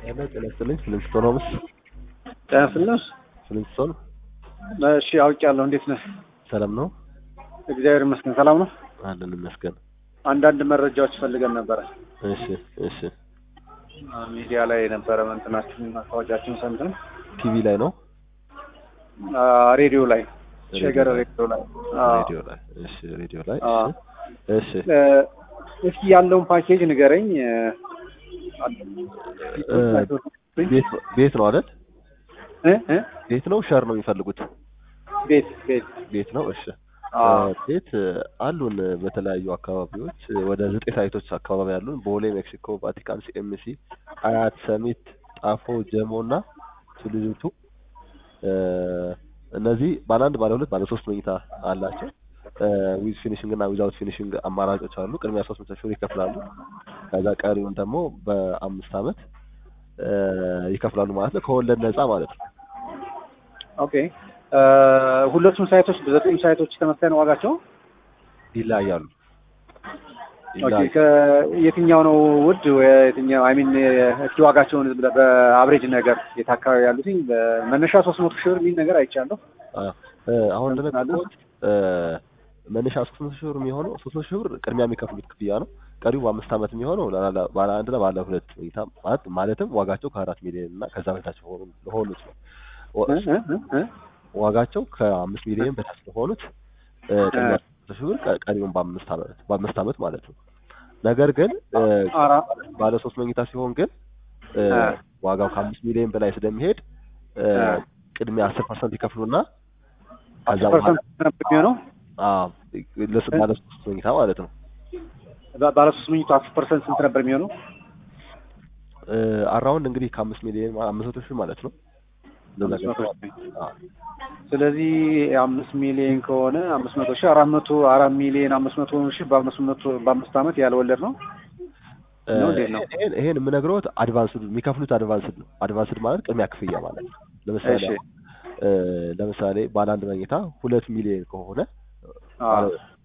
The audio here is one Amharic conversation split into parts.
ጤና ጤና ይስጥልኝ። ፍሊንስቶን ሆምስ ጤና ይስጥልኝ። ፍሊንስቶን እሺ አውቄያለሁ። እንዴት ነህ? ሰላም ነው እግዚአብሔር ይመስገን። ሰላም ነው። አለን ይመስገን። አንዳንድ መረጃዎች ፈልገን ነበረ። እሺ እሺ። ሚዲያ ላይ ነበረ እንትናችን ማስታወቂያችን ሰምተን ቲቪ ላይ ነው አ፣ ሬዲዮ ላይ ሸገር ሬዲዮ ላይ አ፣ ሬዲዮ ላይ እሺ፣ ሬዲዮ ላይ አ፣ እሺ እሺ። እ፣ እስኪ ያለውን ፓኬጅ ንገረኝ። እ፣ እ፣ ቤት ቤት ነው አይደል? እ፣ እ፣ ቤት ነው ሸር ነው የሚፈልጉት? ቤት ቤት ቤት ነው። እሺ አ፣ ቤት አሉን በተለያዩ አካባቢዎች ወደ ዘጠኝ ሳይቶች አካባቢ ያሉን ቦሌ፣ ሜክሲኮ፣ ቫቲካን፣ ሲኤምሲ፣ አያት፣ ሰሚት፣ ጣፎ፣ ጀሞ እና ቱሉዲምቱ እነዚህ ባለ አንድ ባለ ሁለት ባለ ሶስት መኝታ አላቸው። ዊዝ ፊኒሽንግ እና ዊዛውት ፊኒሽንግ አማራጮች አሉ። ቅድሚያ ሶስት መቶ ሺህ ብር ይከፍላሉ። ከዛ ቀሪውን ደግሞ በአምስት አመት እ፣ ይከፍላሉ ማለት ነው። ከወለድ ነፃ ማለት ነው። ኦኬ እ፣ ሁለቱም ሳይቶች በዘጠኝ ሳይቶች ተመሳሳይ ነው ዋጋቸው? ይለያያሉ። ኦኬ ይለያያሉ። ከየትኛው ነው ውድ የትኛው አይ ሚን እስኪ ዋጋቸውን ዝም ብለህ በአብሬጅ ነገር የት አካባቢ ያሉትኝ በመነሻ ሶስት መቶ ሺህ ብር የሚል ነገር አይቻለሁ። አ፣ እ፣ አሁን እንደነገርኩት እ፣ መነሻ ሶስት መቶ ሺህ ብር የሚሆነው ሶስት መቶ ሺህ ብር ቅድሚያ የሚከፍሉት ክፍያ ነው። ቀሪው በአምስት አመት የሚሆነው ላላ- ባለ አንድ እና ባለ ሁለት መኝታ ማለት ማለትም ዋጋቸው ከአራት ሚሊዮን እና ከዛ በታች ሆኑ ለሆኑት ነው። ወ- እ፣ እ፣ እ፣ እ፣ ዋጋቸው ከአምስት ሚሊዮን በታች ለሆኑት እ፣ ቅድሚያ ሶስት መቶ ሺህ ብር ቀ- ቀሪውን በአምስት አመት በአምስት አመት ማለት ነው። ነገር ግን እ፣ አራ ባለ ሶስት መኝታ ሲሆን ግን እ፣ አ። ዋጋው ከአምስት ሚሊዮን በላይ ስለሚሄድ እ፣ አ። ቅድሚያ አስር ፐርሰንት ይከፍሉና ከዛ አስር በኋላ ፐርሰንት ነበር የሚሆነው አዎ ለስ- ባለ ሶስት መኝታ ማለት ነው። ባ- ባለ ሶስት መኝታ አስር ፐርሰንት ስንት ነበር የሚሆነው? እ፣ አራውንድ እንግዲህ ከአምስት ሚሊዮን ማ- አምስት መቶ ሺህ ማለት ነው። እንደዛ አምስት መቶ ገባ። ሺህ። አዎ ስለዚህ አምስት ሚሊዮን ከሆነ አምስት መቶ ሺህ አራት መቶ አራት ሚሊዮን አምስት መቶ ሺህ በአምስት መቶ በአምስት አመት ያልወለድ ነው። እ፣ ነው እንዴት ነው? ይሄን ይሄን የምነግረውት አድቫንስድ የሚከፍሉት አድቫንስድ ነው። አድቫንስድ ማለት ቅድሚያ ክፍያ ማለት ነው። ለምሳሌ እሺ እ፣ ለምሳሌ ባለ አንድ መኝታ ሁለት ሚሊዮን ከሆነ አ፣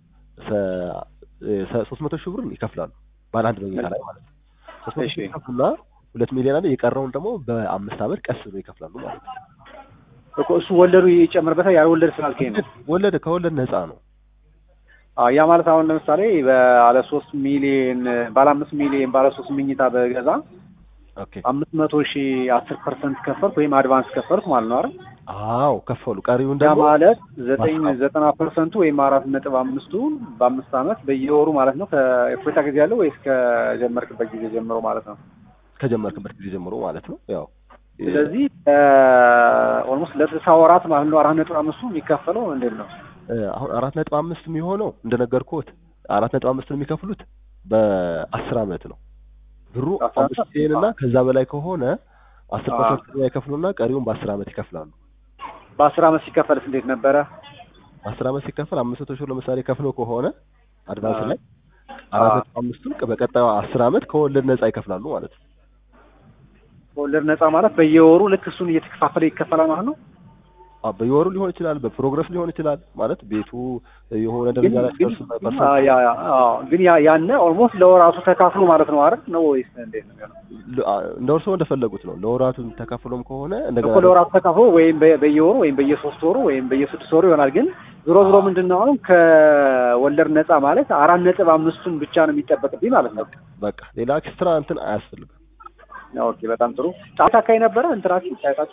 ሶስት መቶ ሺህ ብር ይከፍላሉ ባለ አንድ መኝታ ላይ ማለት ነው። ሶስት መቶ እሺ ሺህ ይከፍሉና ሁለት ሚሊዮን አለ የቀረውን ደግሞ በአምስት አመት ቀስ ብሎ ይከፍላሉ ማለት ነው። እኮ እሱ ወለዱ ይጨምርበታል ያልወለድ ስላልከኝ ነው። ወለድ ከወለድ ነፃ ነው። አ፣ ያ ማለት አሁን ለምሳሌ ባለ ሶስት ሚሊዮን ባለ አምስት ሚሊዮን ባለ ሶስት መኝታ በገዛ ኦኬ አምስት መቶ ሺህ አስር ፐርሰንት ከፈልኩ ወይም አድቫንስ ከፈልኩ ማለት ነው አይደል? አዎ ከፈሉ። ቀሪውን ያ ደግሞ ማለት ዘጠኝ ማስታወቅ። ዘጠና ፐርሰንቱ ወይም አራት ነጥብ አምስቱ በአምስት አመት በየወሩ ማለት ነው። ከእፎይታ ጊዜ ያለው ወይስ ከጀመርክበት ጊዜ ጀምሮ ማለት ነው? ከጀመርክበት ጊዜ ጀምሮ ማለት ነው። ያው ስለዚህ ኦልሞስት ለስልሳ ወራት ማለት ነው አራት ነጥብ አምስቱ የሚከፈለው እንዴት ነው? እ፣ አሁን አራት ነጥብ አምስት የሚሆነው እንደነገርኩት አራት ነጥብ አምስት የሚከፍሉት በአስር አመት ነው። ብሩ አስራ አምስት አመት? ሚሊዮን እና ከዛ በላይ ከሆነ አስር አዎ። ፐርሰንት ቅድሚያ ይከፍሉና ቀሪውን በአስር አመት ይከፍላሉ። በአስር አመት ሲከፈልስ እንዴት ነበረ? አስር አመት ሲከፈል አምስት መቶ ሺህ ብር ለምሳሌ ከፍለው ከሆነ አድቫንስ አዎ። ላይ አራት አዎ። ነጥብ አምስቱን በቀጣዩ አስር አመት ከወለድ ነፃ ይከፍላሉ ማለት ነው። ወለድ ነፃ ማለት በየወሩ ልክ እሱን እየተከፋፈለ ይከፈላል ማለት ነው። አዎ፣ በየወሩ ሊሆን ይችላል፣ በፕሮግረስ ሊሆን ይችላል። ማለት ቤቱ የሆነ ደረጃ ላይ ግን ሲደርስ ግን በፐርሰንት አ፣ ያ ያ አዎ፣ ግን ያ ያነ ኦልሞስት ለወራቱ ተካፍሎ ማለት ነው አይደል? ነው ወይስ እንዴት ነው የሚሆነው? ለ- አ- እንደ እርስዎ እንደፈለጉት ነው። ለወራቱ ተከፍሎም ከሆነ እንደገና እኮ ለወራቱ ተካፍሎ ወይም በ- በየወሩ ወይም በየሶስት ወሩ ወይም በየስድስት ወሩ ይሆናል። ግን ዞሮ ዞሮ ምንድን ነው አሁን ከወለድ ነፃ ማለት አራት ነጥብ አምስቱን ብቻ ነው የሚጠበቅብኝ ማለት ነው። በቃ ሌላ ኤክስትራ እንትን አያስፈልግም። ኦኬ በጣም ጥሩ። ጫት አካባቢ ነበረ እንትናችሁ ሳይታችሁ?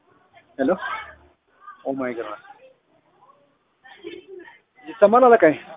ሄሎ ኦ ማይ ጋድ ይሰማል አለቃይ?